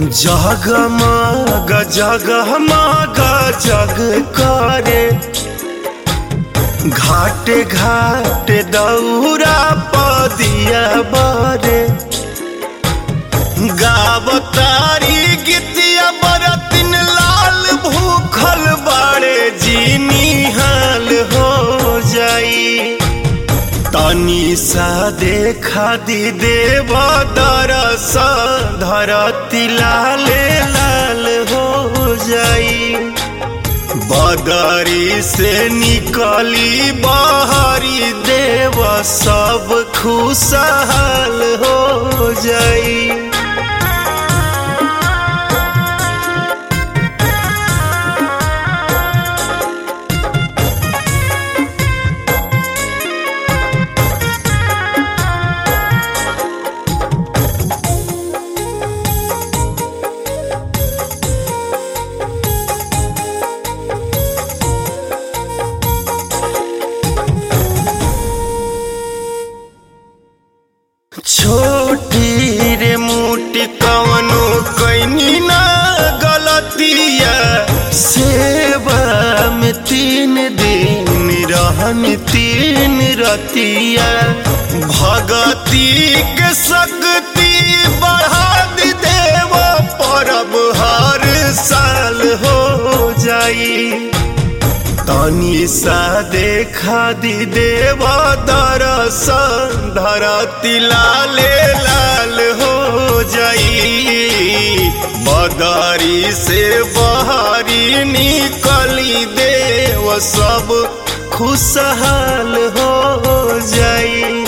जगमग जगमग जग करे घाटे घाटे दौरा पदिया बरे गावतारी गीतिया बरतिन लाल भूखल बाड़े जीनी हाल हो जाई तनी सा देखा दी देव दरस धरती लाले लाल हो जाई बदरी से निकली बहरी देव सब खुशहाल हो जाई छोटी रे मोटी कवनो कैनी ना गलतिया सेवा में तीन दिन रहन तीन रतिया भगती के शक्ति बढ़ा दी देव परब हर साल हो जाई तनी सा देखा दी देव दरस धरती लाले लाल हो जाई बदरी से बहरी निकली देव सब खुशहाल हो जाई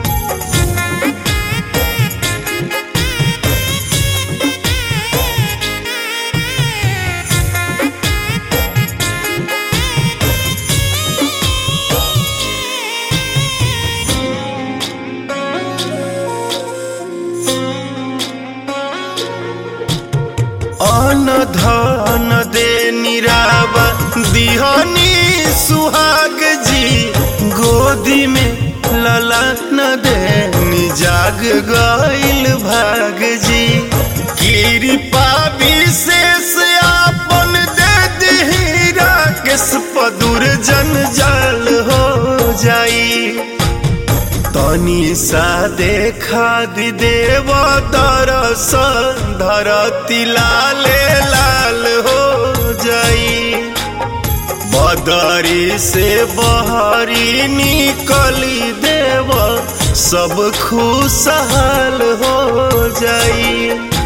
अन धन दे निरावा दिहनी सुहाग जी गोदी में लला न दे जाग गईल भाग जी कृपा विशेष आपन दे दिहीरा केस पदुर जन जाल हो जाई तनी सा देखा दी देव दरस धरती लाले लाल हो जाई बदरी से बहरी निकली देव सब खुशहाल हो जाई